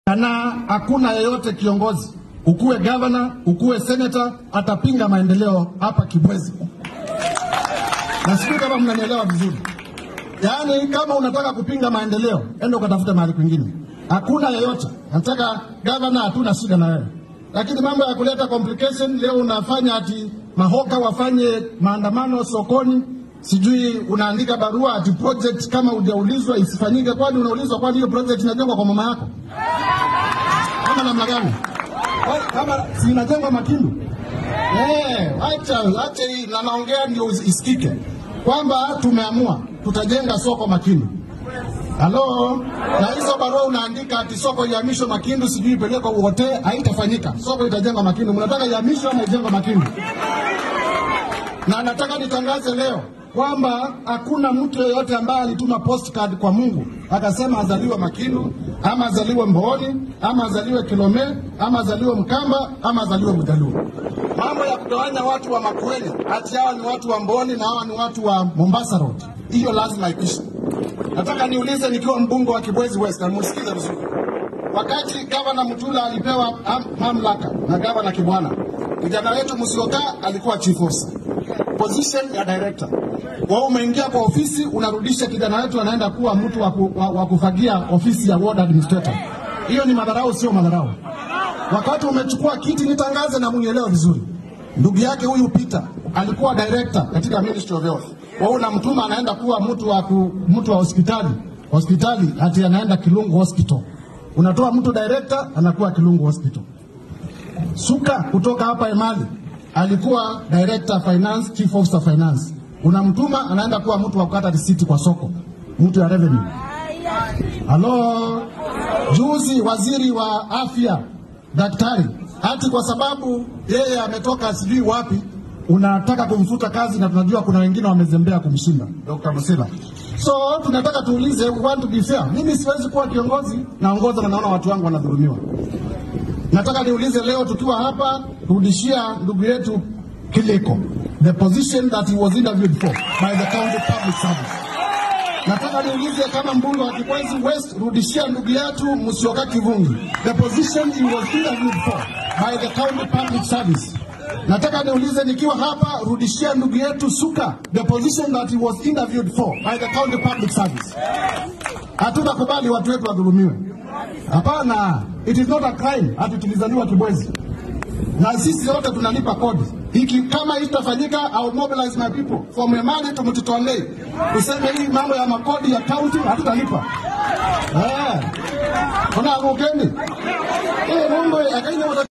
na hakuna yeyote kiongozi, ukuwe gavana, ukuwe senata, atapinga maendeleo hapa Kibwezi, na sijui kama mnanielewa vizuri. Yaani, kama unataka kupinga maendeleo, enda ukatafute mahali kwingine. Hakuna yeyote nataka gavana, hatuna shida na wewe, lakini mambo ya kuleta complication leo unafanya ati mahoka wafanye maandamano sokoni, sijui unaandika barua ati project kama hujaulizwa isifanyike. Kwani unaulizwa? Kwani hiyo project inajengwa kwa mama yako kama namna gani? Kwa- Kama si inajengwa Makindu? Eh, acha acha hii na naongea ndio isikike kwamba tumeamua tutajenga soko Makindu. Halo, na hizo barua unaandika ati soko ihamishwe Makindu, sijui ipelekwe Uhote, haitafanyika. Soko itajengwa Makindu. Mnataka ihamishwe ama ijengwe Makindu? Na nataka nitangaze leo kwamba hakuna mtu yeyote ambaye alituma postcard kwa Mungu akasema azaliwe Makindu ama azaliwe Mbooni ama azaliwe Kilome ama azaliwe Mkamba ama azaliwe Mjaluo. Mambo ya kugawanya watu wa Makueni ati hawa ni watu wa Mbooni na hawa ni watu wa Mombasa Road, hiyo lazima ikwishe. Nataka niulize nikiwa mbunge wa Kibwezi West, na musikize vizuri. Wakati gavana Mutula alipewa am- mamlaka na gavana Kibwana, kijana wetu Musyoka alikuwa chief officer, position ya director. Wewe umeingia kwa ofisi, unarudisha kijana wetu anaenda kuwa mtu wa, ku, wa, wa kufagia ofisi ya ward administrator. Hiyo ni madharau, sio madharau. Wakati umechukua kiti, nitangaze na munielewe vizuri, ndugu yake huyu Peter alikuwa director katika Ministry of Health. Wewe unamtuma anaenda kuwa mtu wa ku, mtu wa hospitali hospitali, ati anaenda Kilungu Hospital. Unatoa mtu director anakuwa Kilungu Hospital. Suka kutoka hapa Emali alikuwa director finance, chief officer finance. Unamtuma anaenda kuwa mtu wa kukata risiti kwa soko, mtu ya revenue. Halo, juzi waziri wa afya daktari, ati kwa sababu yeye ametoka sijui wapi, unataka kumfuta kazi, na tunajua kuna wengine wamezembea kumshinda Dr. Musila. So tunataka tuulize, we want to be fair. Mimi siwezi kuwa kiongozi naongoza na naona watu wangu wanadhulumiwa. Nataka niulize leo tukiwa hapa, rudishia ndugu yetu Kiliko the position that he was interviewed for by the county public service. Nataka niulize kama mbunge wa Kibwezi West, rudishia ndugu yetu Musyoka Kivungi the position he was interviewed for by the county public service. Nataka niulize nikiwa hapa, rudishia ndugu yetu Suka the position that he was interviewed for by the county public service. Hatutakubali watu wetu wadhulumiwe. Hapana, it is not a crime ati tulizaliwa Kibwezi na sisi wote tunalipa kodi. Hiki kama hii itafanyika, I'll mobilize my people from Emali to Mtitolei, tuseme hii mambo ya makodi ya county hatutalipa. Eh, kuna rukeni hii mambo ya Kenya